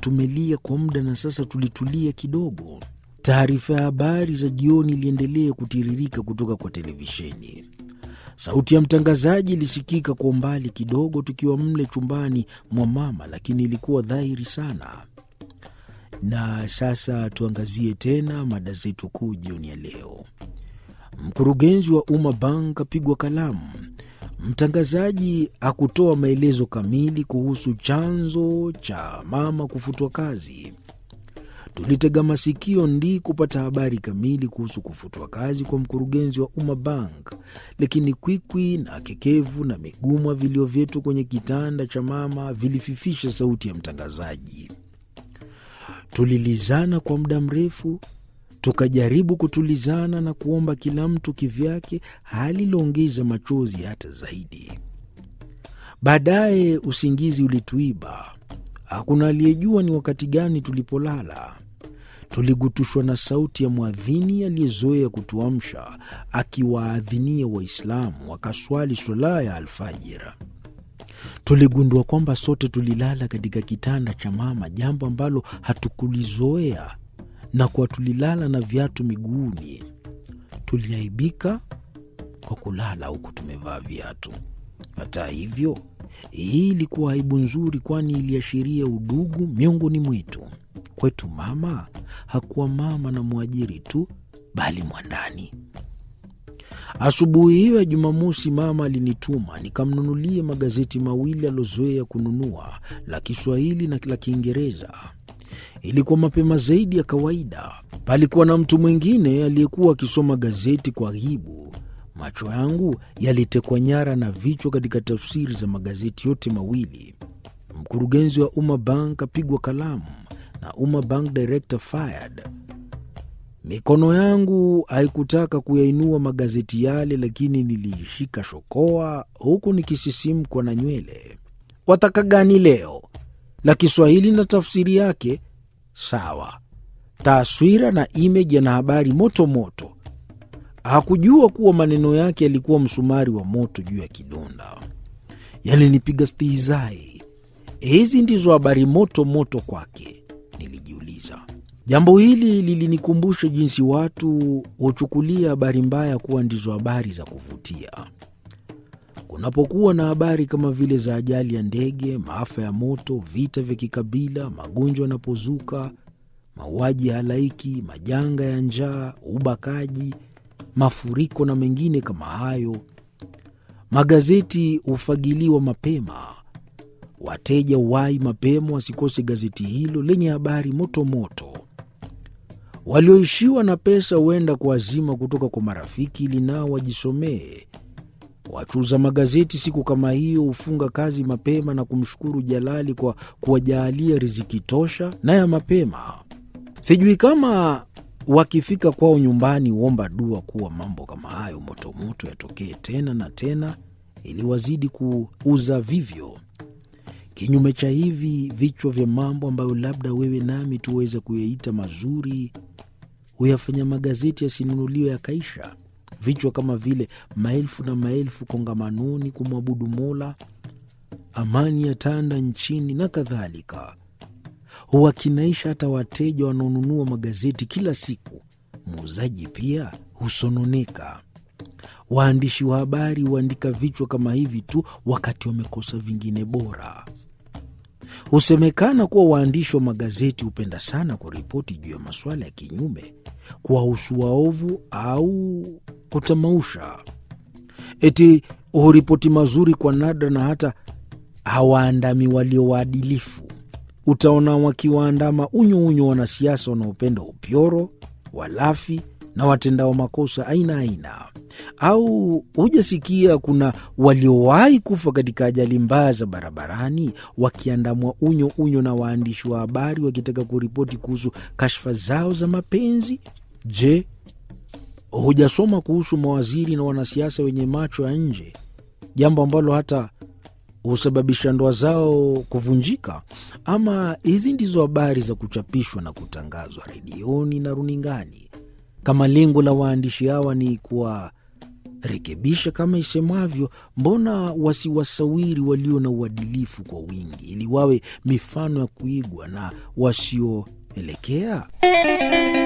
tumelia kwa muda na sasa tulitulia kidogo. Taarifa ya habari za jioni iliendelea kutiririka kutoka kwa televisheni. Sauti ya mtangazaji ilisikika kwa umbali kidogo, tukiwa mle chumbani mwa mama, lakini ilikuwa dhahiri sana. Na sasa tuangazie tena mada zetu kuu jioni ya leo. Mkurugenzi wa Umma Bank apigwa kalamu. Mtangazaji hakutoa maelezo kamili kuhusu chanzo cha mama kufutwa kazi. Tulitega masikio ndi kupata habari kamili kuhusu kufutwa kazi kwa mkurugenzi wa Umma Bank, lakini kwikwi na kekevu na migumwa vilio vyetu kwenye kitanda cha mama vilififisha sauti ya mtangazaji. Tulilizana kwa muda mrefu, tukajaribu kutulizana na kuomba kila mtu kivyake, hali iliongeza machozi hata zaidi. Baadaye usingizi ulituiba. Hakuna aliyejua ni wakati gani tulipolala. Tuligutushwa na sauti ya mwadhini aliyezoea kutuamsha akiwaadhinia Waislamu wakaswali swala ya alfajira. Tuligundua kwamba sote tulilala katika kitanda cha mama, jambo ambalo hatukulizoea na kuwa tulilala na viatu miguuni. Tuliaibika kwa kulala huku tumevaa viatu. Hata hivyo, hii ilikuwa aibu nzuri, kwani iliashiria udugu miongoni mwetu. Kwetu mama hakuwa mama na mwajiri tu, bali mwandani. Asubuhi hiyo ya Jumamosi, mama alinituma nikamnunulie magazeti mawili aliozoea kununua, la Kiswahili na la Kiingereza. Ilikuwa mapema zaidi ya kawaida. Palikuwa na mtu mwingine aliyekuwa akisoma gazeti kwa ghibu. Macho yangu yalitekwa nyara na vichwa katika tafsiri za magazeti yote mawili. Mkurugenzi wa Umma Bank apigwa kalamu na Umma Bank director fired. Mikono yangu haikutaka kuyainua magazeti yale, lakini niliishika shokoa huku nikisisimkwa na nywele. Wataka gani leo? La Kiswahili na tafsiri yake sawa, taswira na imeji yana habari moto moto. Hakujua kuwa maneno yake yalikuwa msumari wa moto juu ya kidonda. Yalinipiga stihizai. Hizi ndizo habari moto moto kwake, nilijiuliza. Jambo hili lilinikumbusha jinsi watu huchukulia habari mbaya kuwa ndizo habari za kuvutia. Kunapokuwa na habari kama vile za ajali ya ndege, maafa ya moto, vita vya kikabila, magonjwa yanapozuka, mauaji ya halaiki, majanga ya njaa, ubakaji, mafuriko na mengine kama hayo, magazeti hufagiliwa mapema. Wateja uwai mapema wasikose gazeti hilo lenye habari moto moto. Walioishiwa na pesa huenda kuazima kutoka kwa marafiki ili nao wajisomee. Wachuuza magazeti siku kama hiyo hufunga kazi mapema na kumshukuru Jalali kwa kuwajaalia riziki tosha na ya mapema. Sijui kama wakifika kwao nyumbani huomba dua kuwa mambo kama hayo motomoto yatokee tena na tena, ili wazidi kuuza vivyo. Kinyume cha hivi vichwa vya mambo ambayo labda wewe nami tuweza kuyaita mazuri, huyafanya magazeti yasinunuliwe yakaisha. Vichwa kama vile maelfu na maelfu kongamanoni kumwabudu Mola, amani ya tanda nchini na kadhalika, huwakinaisha hata wateja wanaonunua magazeti kila siku. Muuzaji pia husononeka. Waandishi wa habari huandika vichwa kama hivi tu wakati wamekosa vingine bora. Husemekana kuwa waandishi wa magazeti hupenda sana kuripoti juu ya masuala ya kinyume, kuwahusu waovu au kutamausha. Eti huripoti mazuri kwa nadra na hata hawaandami walio waadilifu. Utaona wakiwaandama unyo unyo wanasiasa wanaopenda upyoro, walafi na watendao makosa aina aina. Au hujasikia kuna waliowahi kufa katika ajali mbaya za barabarani wakiandamwa unyo unyo na waandishi wa habari wakitaka kuripoti kuhusu kashfa zao za mapenzi? Je, hujasoma kuhusu mawaziri na wanasiasa wenye macho ya nje, jambo ambalo hata husababisha ndoa zao kuvunjika? Ama hizi ndizo habari za kuchapishwa na kutangazwa redioni na runingani, kama lengo la waandishi hawa ni kuwa rekebisha kama isemavyo. Mbona wasiwasawiri walio na uadilifu kwa wingi, ili wawe mifano ya kuigwa na wasioelekea?